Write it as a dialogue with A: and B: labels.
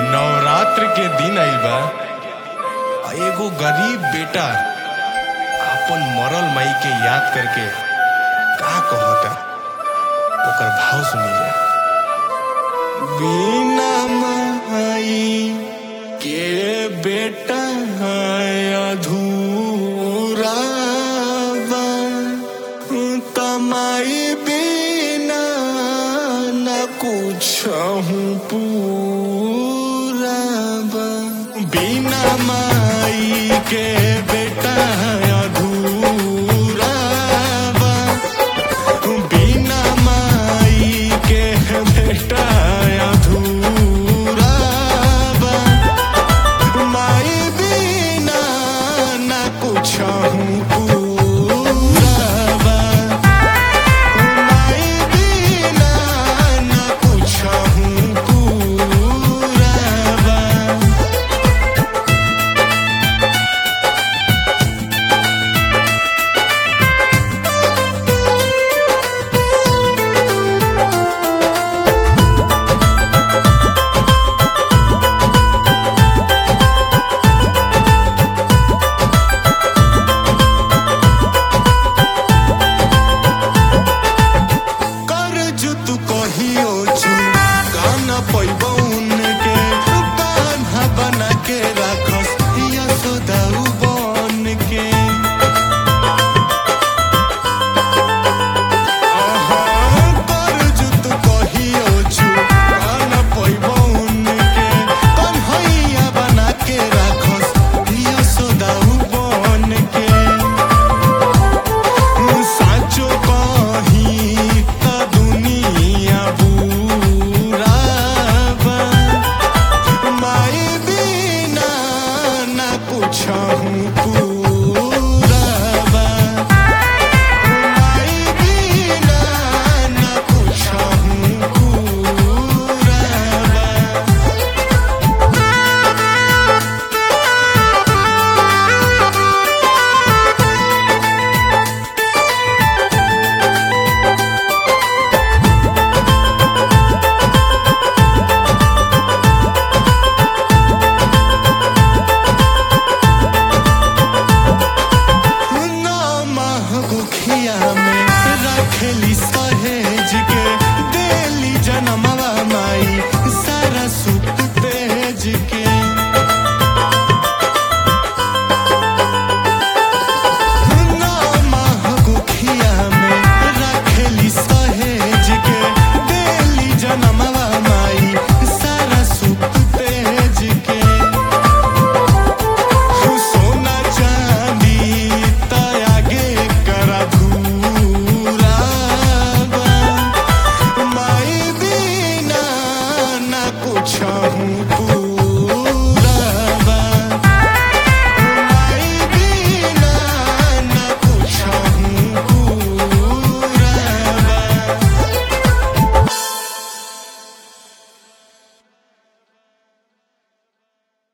A: नवरात्र के दिन आइल बा आ एगो गरीब बेटा अपन मरल माई के याद करके का कहता ओकर भाव सुनी जा बिना माई के बेटा अधूरा बा तमाई बिना न कुछ पूरा बा बिना माई के बेटा अधूरा बा बिना माई के बेटा अधूरा बा माई बिना न कुछ पूरा बा माई बिना न कुछ पूरा बा कर्ज तू कहियो चू गाना पैबो उनके कान्हा बना के राखस यशोदाऊ बन के आहा, कर्ज तू कहियो चू गाना पैबो उनके कन्हैया बना के राखस यशोदाऊ बन के साँचो कही त दुनिया बुरा बा माई बिना न कुछ पूरा बा माई बिना न कुछ पूरा बा नौ माह भूखिया में रखेली